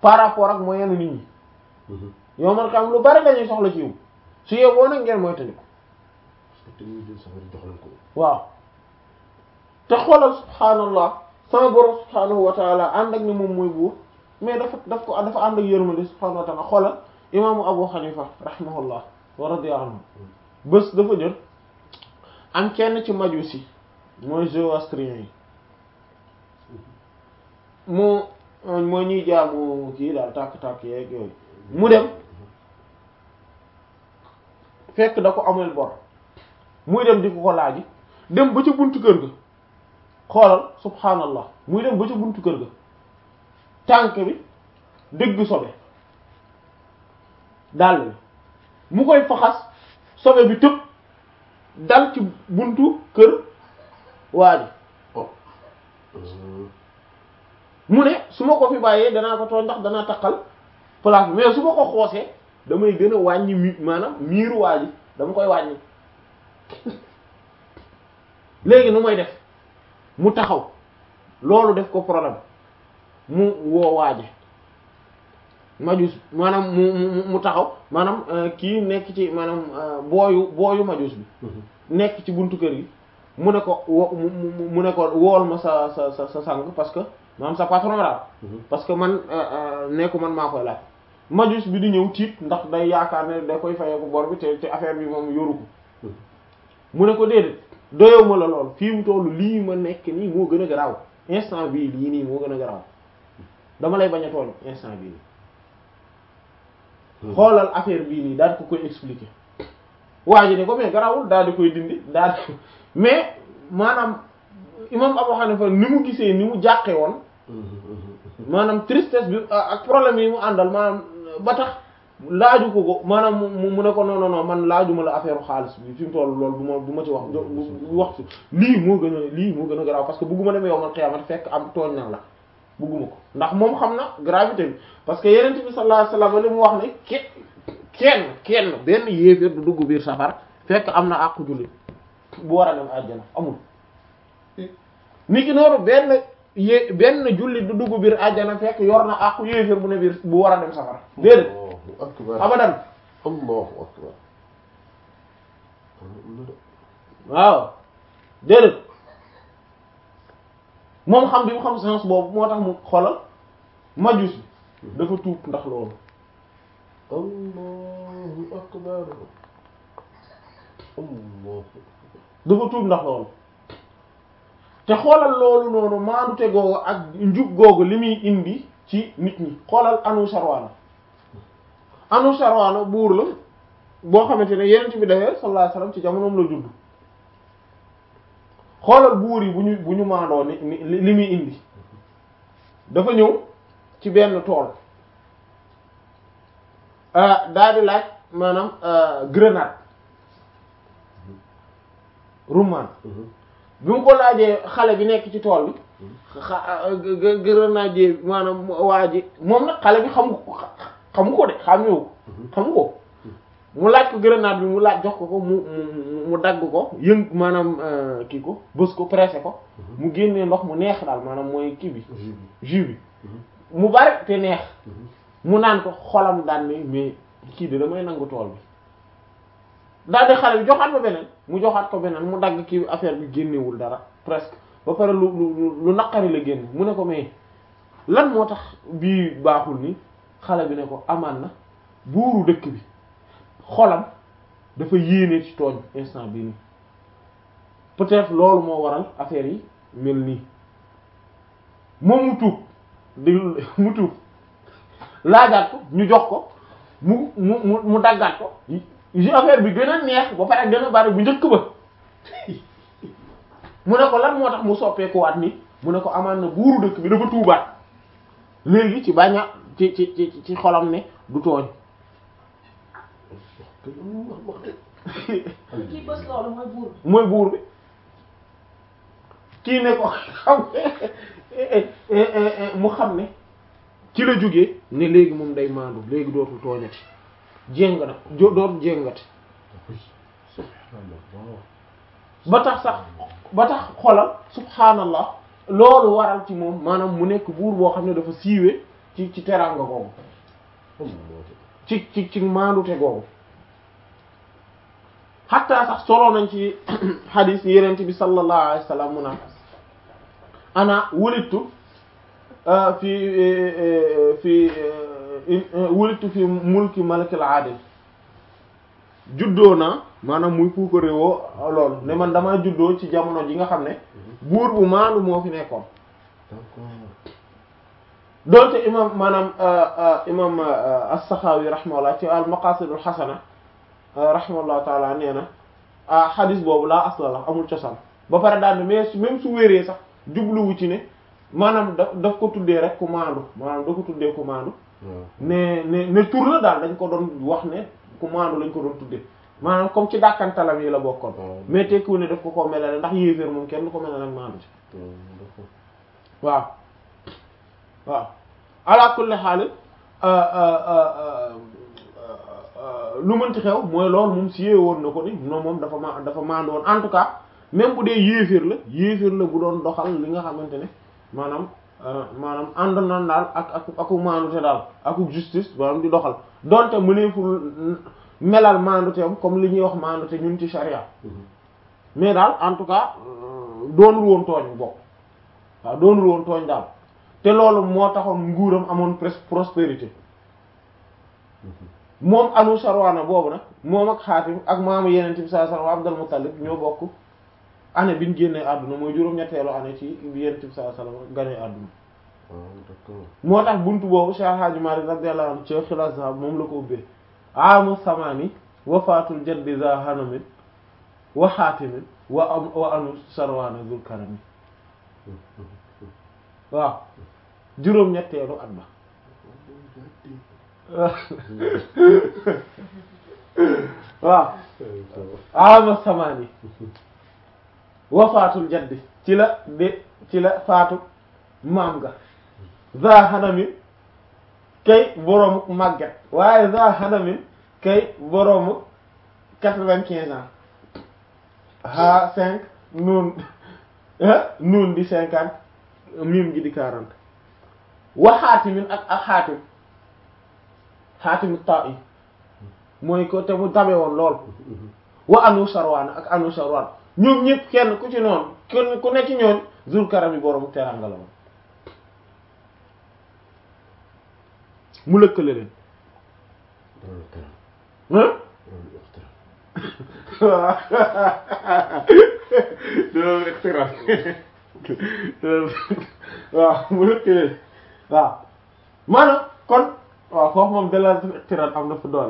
par rapport ak moyenu nit ñi yow man xam lu bari lañuy soxla ci yow su yeboo nag ngeen mooy tandi ko te ñuy jël safara jox leen ko waaw te xoolal subhaanallah sama borom subhaanahu wa taala ànd ak ne moom mooy buur mais dafa daf ko dafa ànd ak yërmande subhaanahu wa taala xoolal imaamu abu xanifa rahimahullah wa radiya anhu bés dafa jël am kenn ci majusi mooy zoroastrien yi mu mooy ñuy jaamu kii daal tàkk-tàkk yeeg yooyu mu dem fekk da ko amel bor muy dem di ko ko laaji dem ba ca buntu kër ga xoolal subhaanallah muy dem ba ca buntu kër ga tànk bi dëgg sobe dàll bi mu koy faxas sobe bi tëb dal ci buntu kër waa ji mu ne su ma ko fi bàyyee danaa ko tooñ ndax danaa taqal place bi mais su ma ko xoosee damay gën a wàññi mi maanaam miiru waa ji dama koy wàññi léegi nu may def mu taxaw loolu def ko problème mu woo waaje majus maanaam mu mu mu taxaw maanaam kii nekk ci maanaam booyu booyu majus bi nekk ci buntu kër gi mu ne ko wo mu ne ko wool ma sa sa sa sa sang parce que maanaam sa patron daal parce que man nekku man maa koy laaj majus bi di ñëw tiit ndax day yaakaar ne da koy fayee ko bor bi te te affaire bi moom yoru ko mu ne ko déedéet doyow ma la lool fii mu tollu lii ma nekk nii moo gën a garaaw instant bii lii nii moo gën a garaaw dama lay bañ a tooñ instant bii nii xoolal affaire bii nii daal di ko koy expliquer waa ji ne ko mais garaawul daal di koy dindi daal di mais maanaam imam Abu Hanifa ni mu gisee ni mu jàqe woon maanaam tristesse bi ak problème yi mu àndal maanaam ba tax laaju ko ko maanaam mu mu ne ko non non non man laajuma la affaire xaalis bi fi mu toll loolu du ma du ma ci wax du wax ci lii moo gën a lii moo gën a garaaw parce que bugguma demee yow man xiyaamati fekk am tooñ na la bugguma ko ndax moom xam na gravité bi parce que yeneen bi sallallahu alayhi wasallam li mu wax ne ke kenn kenn benn yéeféer du dugg biir safar fekk am na àqu jullit bu war a dem àjjana amul ni ki noonu benn yé benn jullit du dugg biir àjjana fekk yor na àqu yéeféer bu ne biir bu war a dem safara déedéet akbar abadan allahu akbar waaw déedéet moom xam bi mu xam sens boobu moo tax mu xoolal majus bi dafa tuub ndax loolu allahu akbar allahu dafa tuub ndax loolu te xoolal loolu noonu maandute googu ak njub googu li muy indi ci nit ñi xoolal anu sarwaana anu sarwaana buur la boo xamante ne yeneen bi dafee sallallahu alayhi wasallam ci jamonoom la judd xoolal buur yi bu ñu bu ñu maandoo ni ni li muy indi dafa ñëw ci benn tool daal di laaj maanaam grenade rummaan bi mu ko laajee xale bi nekk ci tool bi xa grenade maanaam waa ji moom nag xale bi xamu ko xamu ko de xamewu ko xamu ko mu laaj ko grenade bi mu laaj jox ko ko mu mu mu dagg ko yëng maanaam kii ko bës ko pressé ko mu génnee ndox mu neex daal maanaam mooy kii bi jus bi mu bari te neex mu naan ko xolam daan ne mais kii de damay nangu tool bi daal di xale bi joxaat ko beneen mu joxaat ko beneen mu dagg kii affaire bi génnewul dara presque ba pare lu lu lu naqari la génn mu ne ko mais lan moo tax bii baaxul ni xale bi ne ko amaan na buuru dëkk bi xolam dafa yéene ci tooñ instant bii nii peut-être loolu moo waral affaire yi mel nii moom mu tuub déglu mu tuub laajaat ko ñu jox ko mu mu mu mu daggaat ko yi affaire bi gën a neex ba pare gën a bari bu njëkk ba mu ne ko lan moo tax mu soppeekuwaat ni mu ne ko amaan na buuru dëkk bi dafa tuubaat léegi ci baña ci ci ci ci xolam ne du tooñ kii bës loolu mooy buur bi. mooy buur bi kii ne ko xam mu xam ne ci la jógee ne léegi moom day maandu léegi dootul tooñati jéng na jo dootul jéngati ba tax sax ba tax xolal subhaanallah loolu waral ci moom maanaam mu nekk buur boo xam ne dafa siiwee ci ci teraanga googu ci ci ci maandute googu xatta sax solo nañ ci xadis yenent bi sallallahu alayhi wa sallam mu naan ana wulittu fi fi wulittu fi mulki malikil adil juddoo naa maanaam muy puuko réewoo loolu ne man damaa juddoo ci jamono ji nga xam ne buur bu maandu moo fi nekkoon doonte imam maanaam imam as-Sakhawi rahimahullah ci al maqasidul xasana rahimahullah taala nee na ah xadis boobu laa asla la amul cosaan ba pare daal ne mais même su wéree sax jubluwu ci ne maanaam da daf ko tuddee rek ku maandu maanaam da ko tuddee ku maandu ne ne ne tur la daal dañ ko doon wax ne ku maandu lañ ko doon tuddee maanaam comme ci dàkkantalam yi la bokkoon mais tekkiwu ne daf ko ko melale ndax yéeféer moom kenn du ko melale ak maandu ci waaw waaw ala kulli xaal lu mënti xew mooy loolu moom si woon na ko ni non moom dafa ma dafa maandu woon en tout cas même bu dee yéeféer la yéeféer la bu doon doxal li nga xamante ne maanaam maanaam ànd na daal ak ak aku maandute daal aku justice maanaam di doxal donte mëneeful melal maanduteem comme li ñuy wax maandute ñun ci charia mais daal en tout cas doonul woon tooñ bokk waaw doonul woon tooñ daal te loolu moo taxoon nguuram amoon presque prospérité moom anu sarwaana boobu nag moom ak xaatim ak maamu yeneen bi sallallahu alayhi wasallam Abdul Muttalib ñoo bokk année bi ñu génnee àdduna mooy juróom-ñetteelu année ci bi yeneen bi sallallahu alayhi wasallam ganee àdduna moo tax buntu boobu Cheikh Hadji Malick radiyallahu anhu ci Xilaas Zahab moom la ko ubbee amu samaani wafaatul jaddi za hanamin wa xaatimin wa am wa anu sarwaana zul karami waaw juróom-ñetteelu at ba waaw ama samaani wafaatul jaddi ci la de ci la faatu maam ga za hanamin kay boroomu màgget waaye za hanamin kay boroomu quatre-vingt-quinze ans ha cinq nuun nuun di cinquante mim gi di quarante wa xaatimin ak ak xaatim xaatimu ta'i mooy ko te mu tabe woon lool wa anu sarwaan ak anu sarwaan ñoom ñëpp kenn ku ci noonu kenn ku ne ci ñoon zul karam yi boroomu teranga la woon mu lëkkale leen doolu ixtiraam waaw mu lëkkale leen waaw maanaam kon waaw foofu moom dalal ixtiraam am na fu doole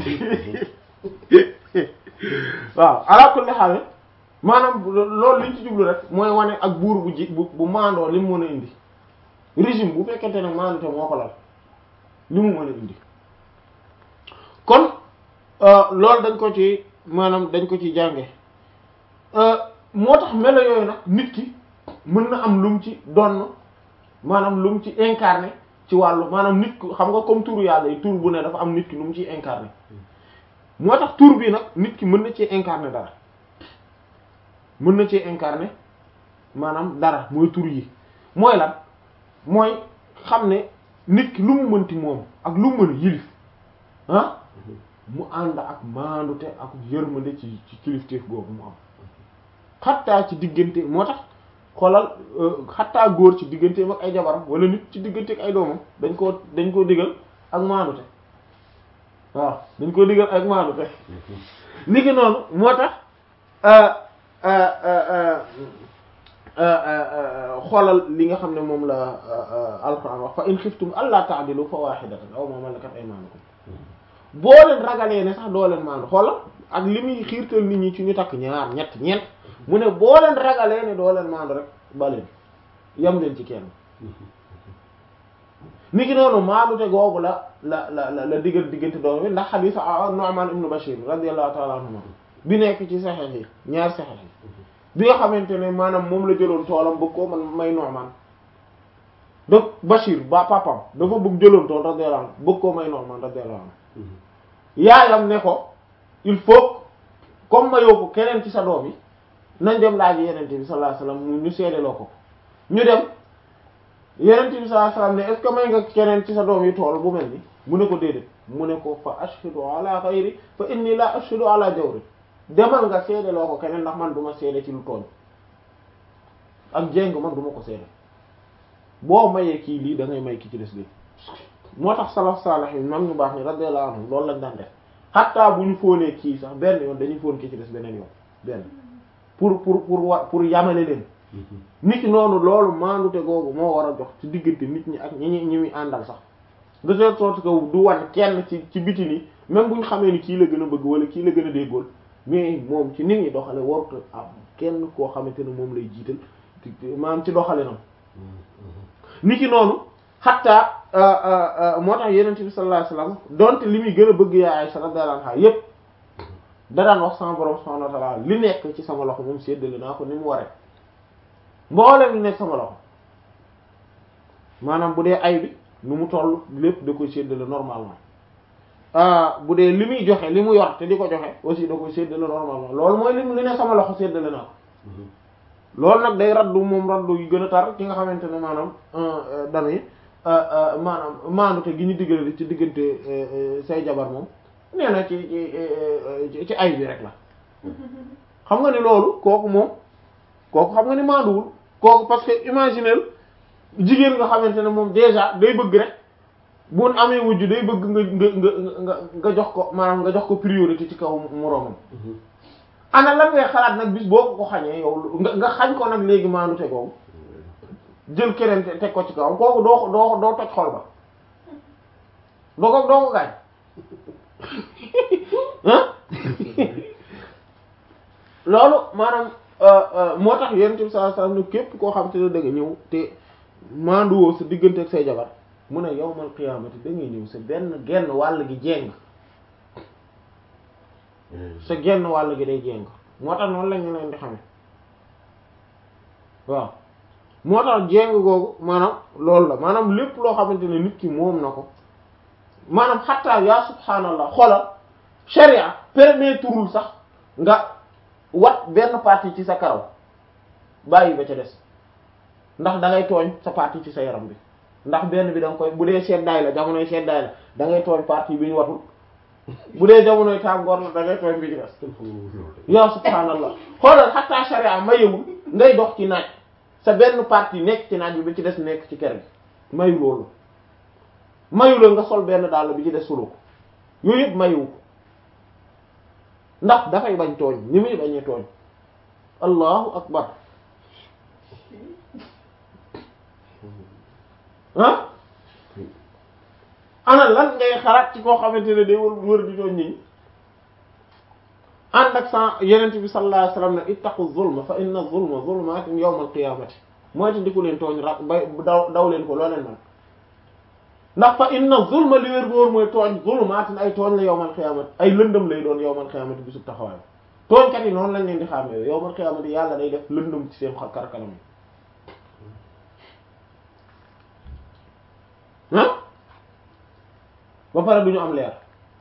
waaw ala kulli haal maanaam loolu liñ ci jublu rek mooy wane ak buur bu ji bu bu maandoo li mu mën a indi régime bu fekkente ne maandu te moo ko lal li mu mën a indi kon loolu dañ ko ci maanaam dañ ko ci jànge moo tax melo yooyu nag nit ki mën na am lu mu ci donn maanaam lu mu ci incarné ci wàllu maanaam nit ku xam nga comme turu yàlla yi tur bu ne dafa am nit ki lu mu ciy incarné moo tax tur bi nag nit ki mën na ci incarné dara mën na ci incarné maanaam dara mooy tur yi mooy lan mooy xam ne nit ki lu mu mënti moom ak lu mu mën a yilif ah mu ànd ak maandute ak yërmande ci ci kilifteef googu mu am xattaa ci diggante moo tax xoolal xattaa góor ci digganteem ak ay jabaram wala nit ci diggante ak ay doomam dañ koo dañ koo digal ak maandute waaw dañ koo digal ak maandute ni ki noonu moo tax xoolal li nga xam ne moom la alquran wax fa in xiftum alla ta'dilu fa wahidatan aw ma malakat aymanukum boo leen ragalee ne sax doo leen maandu xoolal ak li muy xiirtal nit ñi ci ñu takk ñaar ñett ñeent mu ne boo leen ragalee ne doo leen maandu rek baleen yam leen ci kenn ni ki noonu maandute googu la la la la diggal diggante doom bi ndax xadiis Nu'man ibn Bashir radiyallahu ta'ala anhuma bi nekk ci saxeex yi ñaar saxeex yi bi nga xamante ne maanaam moom la jëloon toolam bëgg koo man may Nu'man donc Bashir ba papam dafa bëgg jëloon tool radiyallahu anhu bëgg koo may Nu'man radiyallahu anhu yaayam ne ko il faut comme ma yow ko keneen ci sa doom yi nañ dem laaj yenente bi sallallahu alayhi wasallam ñu seedeloo ko ñu dem yeneen bi sallallahu alayhi wasallam ne est-ce que may nga keneen ci sa doom yi tool bu mel ni mu ne ko déedéet mu ne ko fa ashhadu ala ghayri fa inni la ashhadu ala jawri demal nga seede loo ko keneen ndax man du ma seede ci lu tooñ ak jéng man du ma ko seede boo mayee kii lii da ngay may ki ci des lii moo tax salaf salih yi man ñu baax ni radiyallahu anhum loolu lañ daan def xattaa bu ñu fóonee kii sax benn yoon dañuy fóon ki ci des beneen yoon benn pour pour pour wa pour yamale leen nit ki noonu loolu maandute googu moo war a jox ci diggante nit ñi ak ñi ñi ñi muy àndal sax de telle sorte que du wan kenn ci ci biti ni même bu ñu xamee ni kii la gën a bëgg wala kii la gën a déggool mais moom ci nit ñi doxale warut am kenn koo xamante ne moom lay jiital maanaam ci doxale nam nit ki noonu xatta moo tax yeneen bi sallallahu alayhi wasallam donte li muy gën a bëgg yaa Aisha radiyallahu anha yépp da daan wax sama borom subhanahu wa ta'ala li nekk ci sama loxo moom séddale naa ko ni mu waree mboolem li nekk sama loxo maanaam bu dee ay bi nu mu toll lépp da koy séddale normalement bu dee li muy joxe li mu yor te di ko joxe aussi da koy séddale normalement loolu mooy li li ne sama loxo séddale naa ko loolu nag day raddu moom raddu yu gën a tar ci nga xamante ne maanaam dañuy maanaam maandute gi ñu diggale ci diggante say jabar moom nee na ci ci ci ay bi rek la xam nga ni loolu kooku moom kooku xam nga ni maanduwul kooku parce que imaginez jigéen nga xamante ne moom déjà day bëgg rek bu amee wujju day bëgg nga nga nga nga jox ko maanaam nga jox ko priorité ci kaw moroomam ana lan ngay xalaat nag bis boo ko ko xañee yow nga nga xañ ko nag léegi maandu te googu jël keneen teg ko ci kawam kooku doo doo doo toj xol ba doo ko doo ko gaañ loolu maanaam moo tax yonent bi sallallahu alayhi wasallam ne képp koo xam te ne da nga ñëw te maanduwoo sa diggante ak say jabar mu ne yawmal qiyaamati da ngay ñëw sa benn genn wàll gi jéng sa genn wàll gi day jéng moo tax noonu la ñu leen di xamee waaw moo tax jéng googu maanaam loolu la maanaam lépp loo xamante ne nit ki moom na ko maanaam xattaa yaa subhaanallah xoolal sharia permettrul sax nga wat benn partie ci sa karaw bàyyi ba ca des ndax da ngay tooñ sa partie ci sa yaram bi ndax benn bi da nga koy bu dee seddaay la jamonoy seddaay la da ngay tooñ partie bi ñu watul bu dee jamonoy tàngoor la da ngay tooñ bi ci des yaa subhaanallah xoolal xattaa sharia mayewul ngay dox ci naaj sa benn partie nekk ci naaj bi ba ci des nekk ci kër gi mayu loolu mayu la nga sol benn dàll bi ci des solo ko yooyu yëpp mayu ko ndax dafay bañ tooñ ni muy bañee tooñ allahu akbar ah ana lan ngay xalaat ci koo xamante ne day wër wër di tooñ nit ñi ànd ak sa yenent bi sallallahu alayhi wasallam ne ittaqu zulma fa inna zulma zulmatun yawmal qiyamati mooy te ndiku leen tooñ ra bay daw daw leen ko loo leen man ndax fa inna zulma li wér boor mooy tooñ zulumaatin ay tooñ la yowmal xiyaamati ay lëndëm lay doon yowmal xiyaamati bi sub taxawaay tooñkat yi noonu lañ leen di xàmmee yowmal xiyaamati yàlla day def lëndëm ci seen kar kanam yi ah ba pare du ñu am leer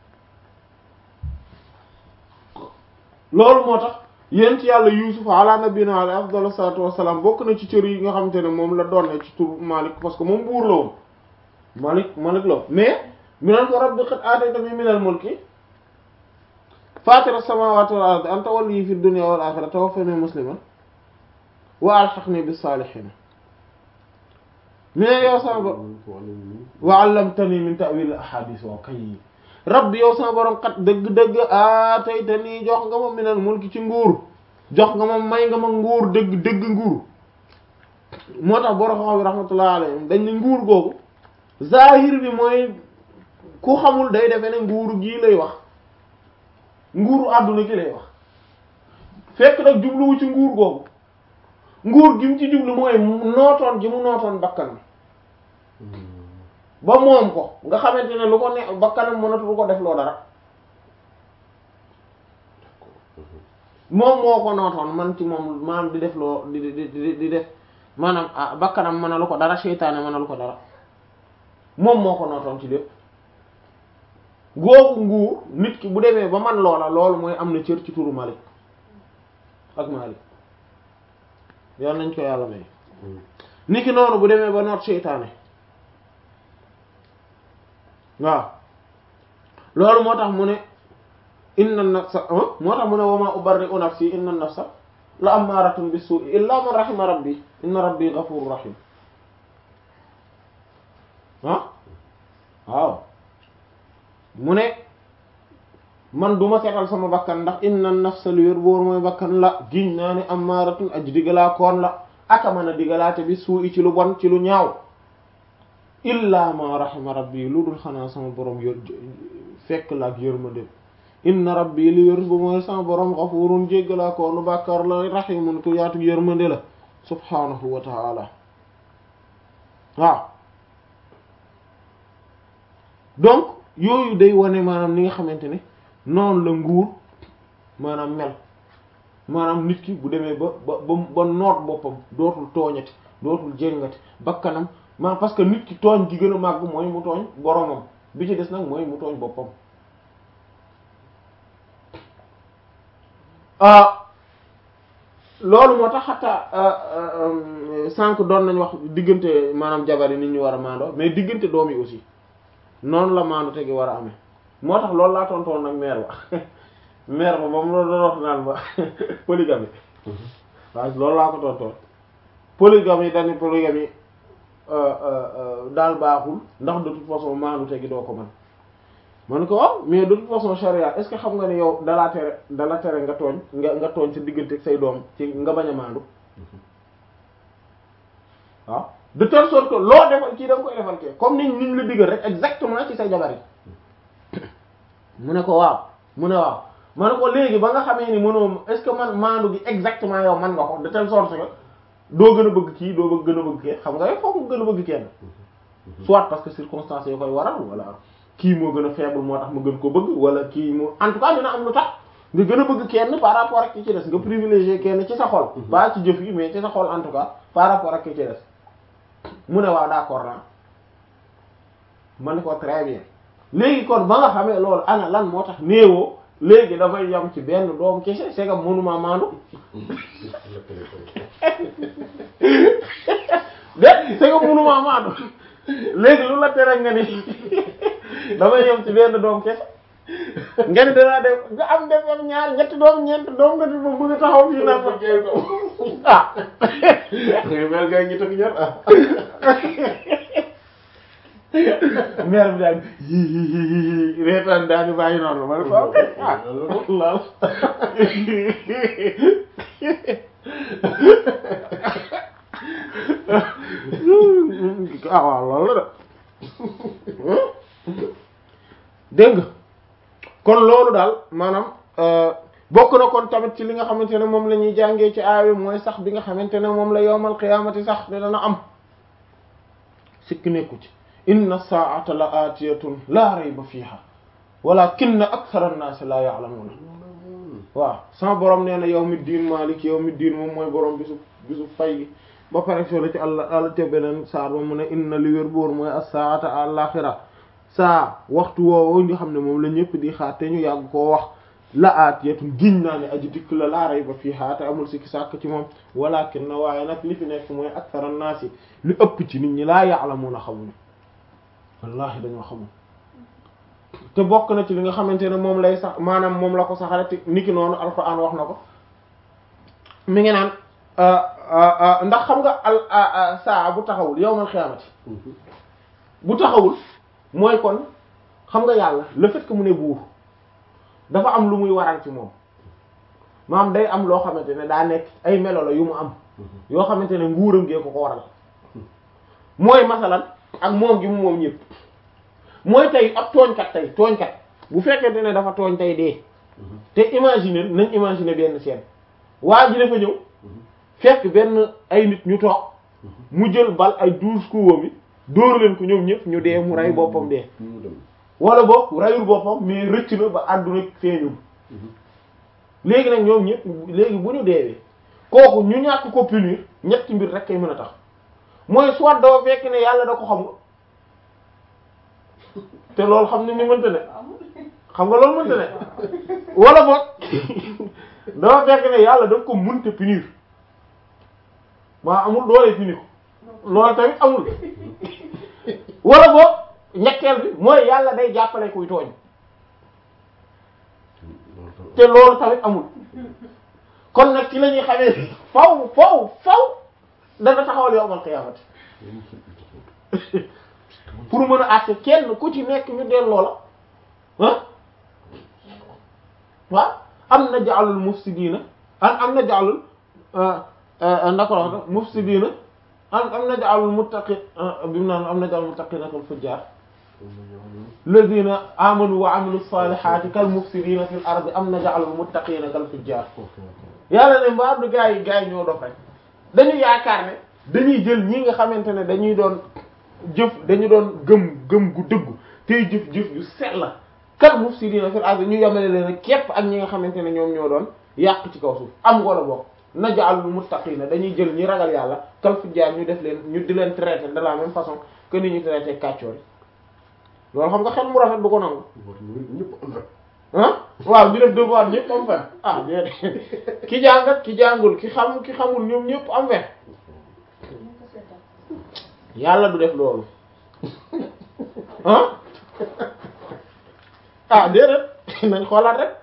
loolu moo tax yéen ci yàlla Yuusuf ala nabiyina alayhi afdalu salaatu wassalaam bokk na ci cër yi nga xamante ne moom la doon ne ci tur Malik parce que moom buur la woon Malik Malik la mais mi naan ko rabbi qad aataytanii minal mulki faatira samaawaati wal ardi anta waliyyi fid dunya wal aaxirati tawaffanii musliman wa alhiqnii bis saalihiin mais yow sama borom wa allamtanii min ta'wiil al ahaadiis wa kay rabbi yow sama borom kat dëgg-dëgg aataytanii jox nga ma minal mulki ci nguur jox nga ma may nga ma nguur dëgg dëgg nguur moo tax borom xam bi rahmatullahi alayhim dañ ne nguur googu zahir bi mooy ku xamul day defe ne nguuru gii lay wax nguuru àdduna gi lay wax fekk nag jubluwu ci nguur googu nguur gi mu ci jublu mooy nootoon gi mu nootoon bakkanam ba moom ko nga xamante ne lu ko ne bakkanam mënatu lu ko def loo dara moom moo ko nootoon man ci moom maanaam di def loo di di di di def maanaam ah bakkanam mën na lu ko dara seytaane mën na lu ko dara moom moo ko nootoon ci lépp googu nguur nit ki bu demee ba man loola loolu mooy am na cër ci turu Malik ak Malik yoon nañ ko yàlla may niki noonu bu demee ba noot seytaane waaw loolu moo tax mu ne inna nafsa moo tax mu ne wama ubarri'u nafsi inna nafsa la ammaratun bis-su'i illa man rahima rabbi inna rabbi ghafurur rahim ah waaw mu ne man duma seetal sama bakkan ndax inna nafsa lu wér boor mooy bakkan la giñ naa ne ammaratun aji digalaa koon la aka mën a digalaate bi suu'i ci lu bon ci lu ñaaw illa ma rahima rabbi lu dul xanaa sama borom yor fekk la ak yërmande inna rabbi li wér bu mooy sama borom xafurun jéggalaa koonu bàkkaar la rahimun ku yaatu yërmande la subhanahu wa ta'ala waaw donc yooyu day wane maanaam ni nga xamante ne noonu la nguur maanaam mel maanaam nit ki bu demee ba ba ba noot boppam dootul tooñati dootul jéngati bakkanam maanaam parce que nit ki tooñ gi gën a màgg mooy mu tooñ boromam bi ci des nag mooy mu tooñ boppam loolu moo tax xataa sànq doon nañ wax diggante maanaam jabar yi nit ñu war a maandoo mais diggante doom yi aussi noonu la maandu tegi war a amee moo tax loolu laa tontoon nag mère ba mère ba ba mu doon wax naan ba polygamie waaw loolu laa ko tontoon polygamie dañu polygamie daal baaxul ndax de toute façon maandu tegi doo ko mën man ko waaw mais de toute façon charia est-ce que xam nga ne yow dalaa tere dala tere nga tooñ nga nga tooñ sa diggante ak say doom ci nga bañ a maandu waaw de telle sorte que loo defal kii da nga koy defal kii comme ni niñ la diggal rek exactement ci say jabar yi mu ne ko waaw mu ne waaw ma ne ko léegi ba nga xamee ni mënoo est-ce que man maandu gi exactement yow man nga ko de telle sorte que doo gën a bëgg kii doo bëgg gën a bëgg kii xam nga yow foofu nga gën a bëgg kenn soit parce que circonstances yoo koy waral wala kii moo gën a faible moo tax ma gën ko bëgg wala kii moo en tout cas dina am lu tax nga gën a bëgg kenn par rapport ak ki ci des nga privilégier kenn ci sa xol pas ci jëf yi mais ci sa xol en tout cas par rapport ak ki ci des mu ne waaw d'accord naa ma ne ko très bien léegi kon ba nga xamee loolu ana lan moo tax néewoo léegi dafay yam ci benn doom kese c'est que mënuma maandu de c'est que mënuma maandu léegi lu la tere nga ni dafay yam ci benn doom kese nga ni danaa def nga am def am ñaar ñetti doom ñeent doom nga di ba bëgg a taxaw fii naan ah mel nga ñi tak ñaar ah mère bi daal reetaan daal di bàyyi noonu ma ne ko ok ah lool ah waaw loolu la de dégg nga kon loolu daal maanaam bokk na kon tamit ci li nga xamante ne moom la ñuy jàngee ci aawi mooy sax bi nga xamante ne moom la yowmal qiyaamati sax ne dana am sikk nekku ci inna saa'ata la aatiyatun laa rayba fiiha walaakinna akthara an-naasi laa ya'lamuun waaw sama borom nee na yawmi diin maalik yawmi diin moom mooy borom bisu bisu fay gi ba pare soo la ci àll àll te beneen saar ba mu ne inna li wér boor mooy as-saa'ata al-aaxira saa waxtu woowu nga xam ne moom la ñëpp di xaar te ñu yàgg koo wax la aatiyatun giñ naa ne aji dikk la laa rayba fiiha te amul sikki sàkk ci moom walaakinna waaye nag li fi nekk mooy akthara an-naasi li ëpp ci nit ñi laa ya'lamuuna xamuñu wallahi dañoo xamul te bokk na ci li nga xamante ne moom lay sax maanaam moom la ko saxale te niki noonu alquran wax na ko mi ngi naan ndax xam nga al saa bu taxawul yawmal xiyaamati bu taxawul mooy kon xam nga yàlla le fait que mu ne buur dafa am lu muy waral ci moom maanaam day am loo xamante ne daa nekk ay melo la yu mu am yoo xamante ne nguuram gee ko ko waral mooy masalan ak moom gi mu moom ñëpp mooy tey ab tooñkat tey tooñkat bu fekkente ne dafa tooñ tey dee te imaginer nañ imaginer benn scène waa ji dafa ñëw fekk benn ay nit ñu toog mu jël bal ay douze coups bi dóor leen ko ñoom ñëpp ñu dee mu rey boppam dee wala boog reyul boppam mais rëcc na ba àdduna feeñul léegi nag ñoom ñëpp léegi bu ñu deewee kooku ñu ñàkk ko punir ñetti mbir rek kay mën a tax mooy soit doo fekk ne yàlla da ko xam te loolu xam ne ni mënta ne xam nga loolu mënta ne wala boog doo fekk ne yàlla daf ko mënta punir maa amul doole punir ko loolu tamit amul wala boog ñetteel bi mooy yàlla day jàppale kuy tooñ te loolu tamit amul kon nag ci la ñuy xamee faw faw faw dana taxawal yowmal qiyaamati pour mën a àtte kenn ku ci nekk ñu delloo la ah waaw am na ja'alul mufsidiina am am na ja'alul ndako la wax mufsidiina am am na ja'alul muttaqi bi mu naan am na ja'alul muttaqiina kal fujjaar ladina amanu wa amilu salihati kal mufsidina fil ardi am na ja'alul muttaqina kal fujjar yàlla ne mbaa du gaa yi gaa yi ñoo dof rek dañu yaakaar ne dañuy jël ñi nga xamante ne dañuy doon jëf dañu doon gëm gëm gu dëggu tey jëf jëf yu sell kal mufsidina fil ardi ñu yemale leen képp ak ñi nga xamante ne ñoom ñoo doon yàq ci kaw suuf am ngoola bokk na ja'alul muttaqina dañuy jël ñi ragal yàlla kal fujjar ñu def leen ñu di leen traiter de la même façon que ni ñu traiter kàccoor loolu xam nga xel mu rafet du ko nangu ah waaw ñu def devoir ñëpp am fen ah déedéet ki jàngat ki jàngul ki xam ki xamul ñoom ñëpp am fen yàlla du def loolu ah ah déedéet nañ xoolaat rek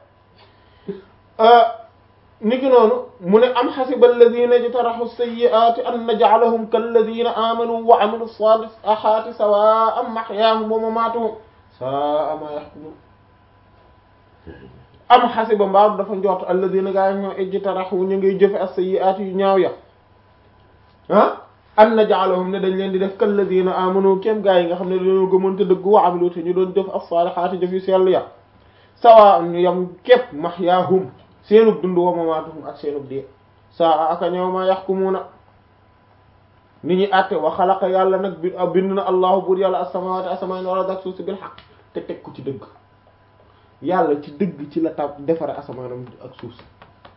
niki noonu mu ne am xasiba alladina jtaraxu sayyi'ati an naj'alahum kalladina amanu wa amilu salihati sawa'an mahyaahum wa mamatuhum sa'a ma yahkumun am xasiba mbaaru dafa njort alladina gaa ñoo ijtaraxu ñu ngay jëfe as-sayyi'ati yu ñaaw ya ah an naj'alahum ne dañ leen di def kalladina amanu kem gaa yi nga xam ne dañoo gëmoon te dëgg wa amilu te ñu doon jëf as-salihati jëf yu sell ya sawa'an ñu yam képp mahyaahum seenub dund wa mamaatuhum ak seenub dee saa aka ñëw ma yaxkumuuna ni ñuy àtte wa xalaqa yàlla nag bi bind na allahu buur yàlla as-samaawaati asamaan wala dak suuf si bil xaq te teg ko ci dëgg yàlla ci dëgg ci la tab defare asamaanam ak suuf si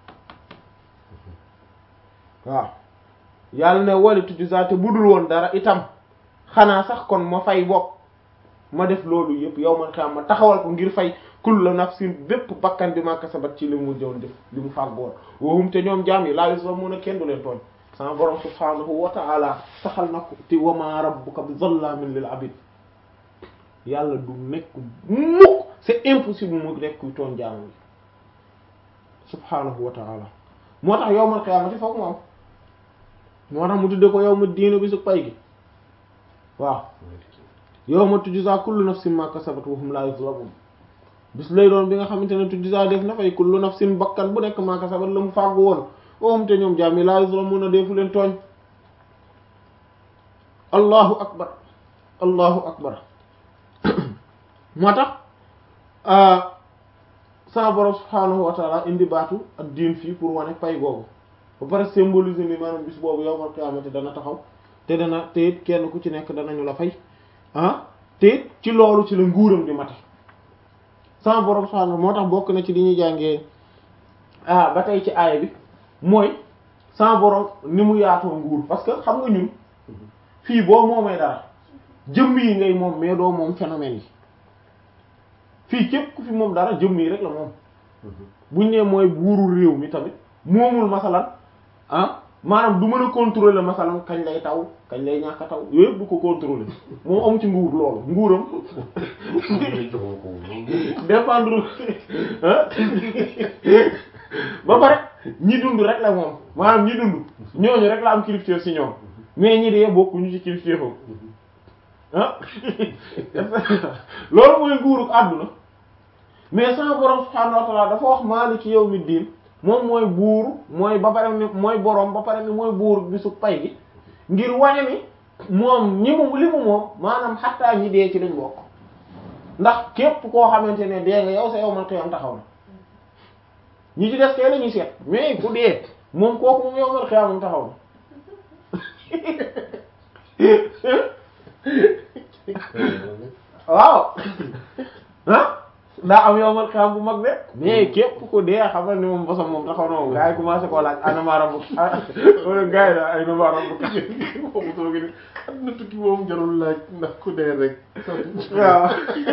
waaw yàlla ne wali tujzaa te budul woon dara itam xanaa sax kon ma fay bopp ma def loolu yëpp yow man xam ma taxawal ko ngir fay kullu nafsin bépp bakkan bi ma kasabat ci li mu joon def li mu fàggoon wahum te ñoom jaam yi laa yuzlamuuna kenn du leen tooñ sama borom subhaanahu wa ta'ala saxal na ko te wa ma rabbuka bi zallamin lil abid yàlla du nekk mukk c'est impossible mu nekk kuy tooñ jaam yi subhaanahu wa ta'ala moo tax yawmal qiyaamati foog mu am moo tax mu tudde ko yawma diina bi su pay gi waaw yawma tujzaa kullu nafsin ma kasabat wa hum laa yuzlamuun bis lay doon bi nga xamante ne tujzaa def na fay kullu nafsin bakkan bu nekk ma kasabat la mu fàggu woon oom te ñoom jaam yi laa yuzlamuuna deefu leen tooñ allahu akbar allahu akbar moo tax sa borom subhaanahu wa taala indi baatu ak diin fii pour wane pay googu ba pare symboliser ni maanaam bis boobu yawmal qiyaamati dana taxaw te dana te it kenn ku ci nekk danañu la fay ah te it ci loolu ci la nguuram di mate sama borom subhaanahu moo tax bokk na ci li ñuy jàngee ah ba tey ci aaya bi mooy sama borom ni mu yaatoo nguur parce que xam nga ñun fii boo moomee dara jëmm yi ngay moom mais doo moom phénomène yi fii képp ku fi moom dara jëmm yi rek la moom buñ ne mooy buuru réew mi tamit moomul masalan ah maanaam du mën a contrôler masalan kañ lay taw kañ lay ñàkk a taw yooyu yëpp du ko contrôler moom amu ci nguur loolu nguuram dépendre ba pare ñi dund rek la moom maanaam ñi dund ñooñu rek la am kilifteef ci ñoom mais ñi dee bokkuñu ci kilifteefam ah loolu mooy nguuruk àdduna mais sama borom subhaanahu wa ta'ala dafa wax maaliki yawmi diin moom mooy buur mooy ba pare ni mooy borom ba pare ni mooy buur bisu pay gi ngir wane ni moom ñi mu li mu moom maanaam xattaa ñi dee ci lañ bokk ndax képp koo xamante ne dee nga yow sa yow man xiyam taxaw na ñi ci des kay la ñuy seet mais ku dee moom kooku moom yow man xiyam taxaw na waaw ah daa am yow man xiyam bu mag de mais képp ku dee xamal ni moom bosam moom taxaw na moom gars yi commencé koo laaj ana ma rabbu wala gars yi daal ay na ma rabbu moom soo gi am na tukki moom jarul laaj ndax ku dee rek waaw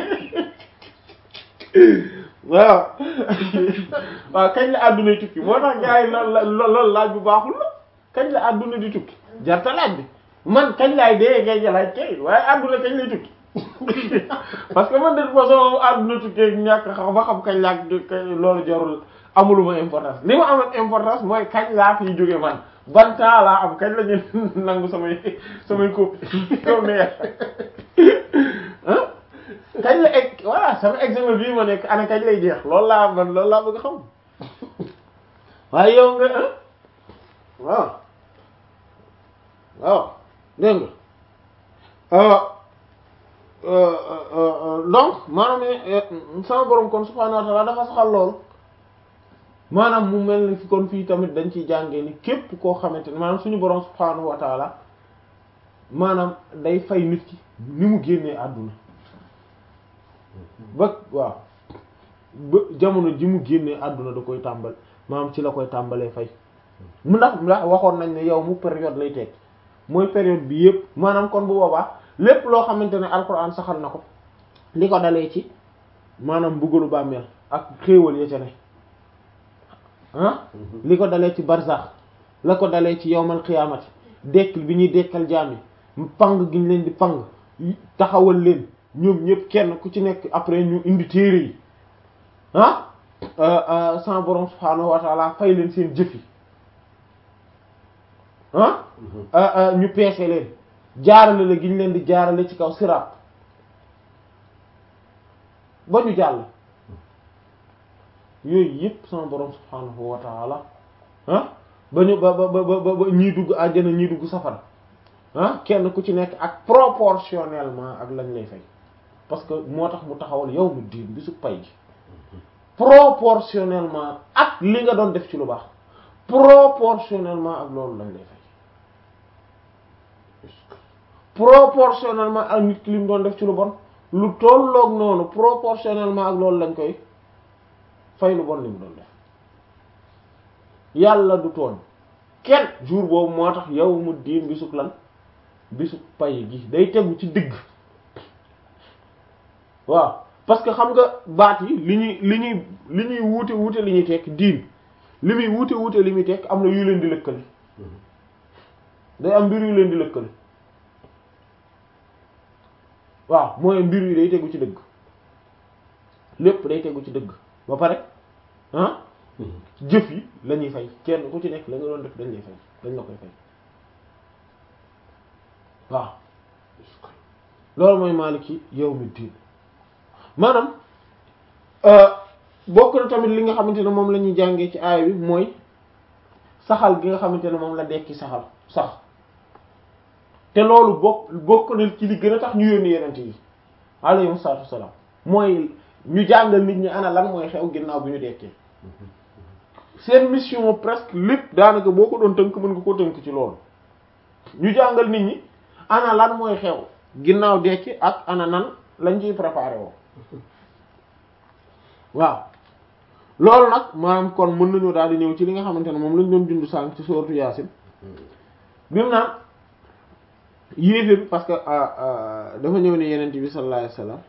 waaw waaw kañ la àdduna tukki moo tax gars yi loolu loolu laaj bu baaxul la kañ la àdduna di tukki jarta laaj bi man kañ laay dee kay jalaaj kay waaye àdduna kañ lay tukki parce que man de toute façon àdduna tukkee ñàkk xam ba xam kañ laa loolu jarul amuluma importance li ma amal importance mooy kañ laa fiy jóge man ban temps laa am kañ la ñu nangu samay samay copie yow ne ah kañ la egg voilà sama examen bii ma nekk ana kañ lay jeex loolu laa man loolu laa bëgg a xam waaye yow nga ah waaw waaw dégg nga donc maanaam sama borom kon subhaanahu wa ta'ala dafa saxal lool maanaam mu mel ni fi kon fii tamit dañ ciy jàngee ni képp koo xamante ne maanaam suñu borom subhaanahu wa ta'ala maanaam day fay nit ki ni mu génnee àdduna ba waaw ba jamono ji mu génnee àdduna da koy tàmbal maanaam ci la koy tàmbalee fay mu ndax ndax waxoon nañ ne yow mu période lay teg mooy période bi yëpp maanaam kon bu boobaa lépp loo xamante ne alxuraan saxal na ko li ko dalee ci maanaam mbugalu bàmmeel ak xéewal ya ca ne ah li ko dalee ci barzax la ko dalee ci yowmal xiyaamati dekkil bi ñuy dekkal jaam yi pang gi ñu leen di pang taxawal leen ñoom ñëpp kenn ku ci nekk après ñu indi téere yi ah sama borom subhaanahu wa taala fay leen seen jëf yi ah ñu peese leen jaarale la gi ñu leen di jaarale ci kaw siraat ba ñu jàll yooyu yëpp sama borom subhaanahu wa taala ah ba ñu ba ba ba ba ñii dugg àjjana ñii dugg safara ah kenn ku ci nekk ak proportionnellement ak lañ lay fay parce que moo tax mu taxawal yawmu diin bi su pay gi proportionnellement ak li nga doon def ci lu baax proportionnellement ak loolu lañ lay fay proportionnellement ak nit ki li mu doon def ci lu bon lu tolloog noonu proportionnellement ak loolu lañ koy fay lu bon li mu doon def yàlla du tooñ kenn jour boobu moo tax yawmu diin bisub lan bisub pay gi day tegu ci digg waaw parce que xam nga baat yi li ñuy li ñuy li ñuy wuute wuute li ñuy tekk diin li muy wuute wuute li muy tekk am na yu leen di lëkkale day am mbir yu leen di lëkkale waaw mooy mbir yi day tegu ci dëgg lépp day tegu ci dëgg ba pare ah jëf yi la ñuy fay kenn ku ci nekk la nga doon def dañ lay fay dañ la koy fay waaw loolu mooy maaliki yawmi diin maanaam bokk na tamit li nga xamante ne moom la ñuy jàngee ci aaya bi mooy saxal gi nga xamante ne moom la dekki saxal sax te loolu bokk bokk na ci li gën a tax ñu yónni yenente yi alayhi salaatu wassalaam mooy ñu jàngal nit ñi ana lan mooy xew ginnaaw bi ñu dekkee seen mission presque lépp daanaka boo ko doon tënk mën nga ko tënk ci loolu ñu jàngal nit ñi ana lan mooy xew ginnaaw dekki ak ana nan lañ ciy préparé woo waaw loolu nag maanaam kon mën nañoo daal di ñëw ci li nga xamante ne moom lañ doon dund sànq ci sourate Yaasin bi mu naan yéeféer bi parce que dafa ñëw ne yenent bi sallallahu alayhi wasallam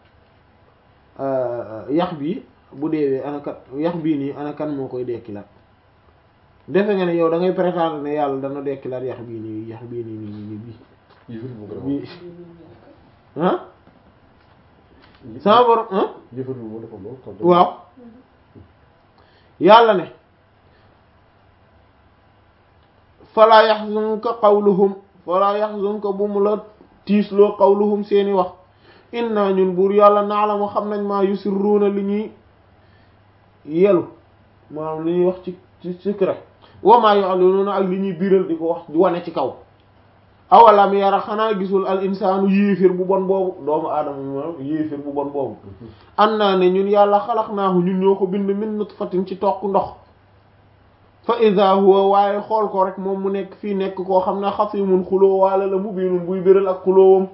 yax bi bu deewee ana kat yax bii nii ana kan moo koy dekkilaat defe nga ne yow da ngay prétendre ne yàlla dana dekkilaat yax bii nii yax bii nii nii nii bii bii ah sama borom ah waaw yàlla ne falaa yaxzunka qawluhum falaa yaxzunka bu mu la tiisloo qawluhum seeni wax inna ñun buur yàlla naalamu xam nañ maa yusirruuna li ñuy yelu maanaam li ñuy wax ci ci secret wa maa yu'linuuna ak li ñuy biral di ko wax di wane ci kaw awalam yara xanaa gisul al insaanu yéeféer bu bon boobu doomu aadama moom yéeféer bu bon boobu an naa ne ñun yàlla xalaqnaahu ñun ñoo ko bind min nutfatin ci toq ndox fa iza huwa waaye xool ko rek moom mu nekk fii nekk koo xam ne xasimun xuloo waale la mu biinun buy béral ak xuloowam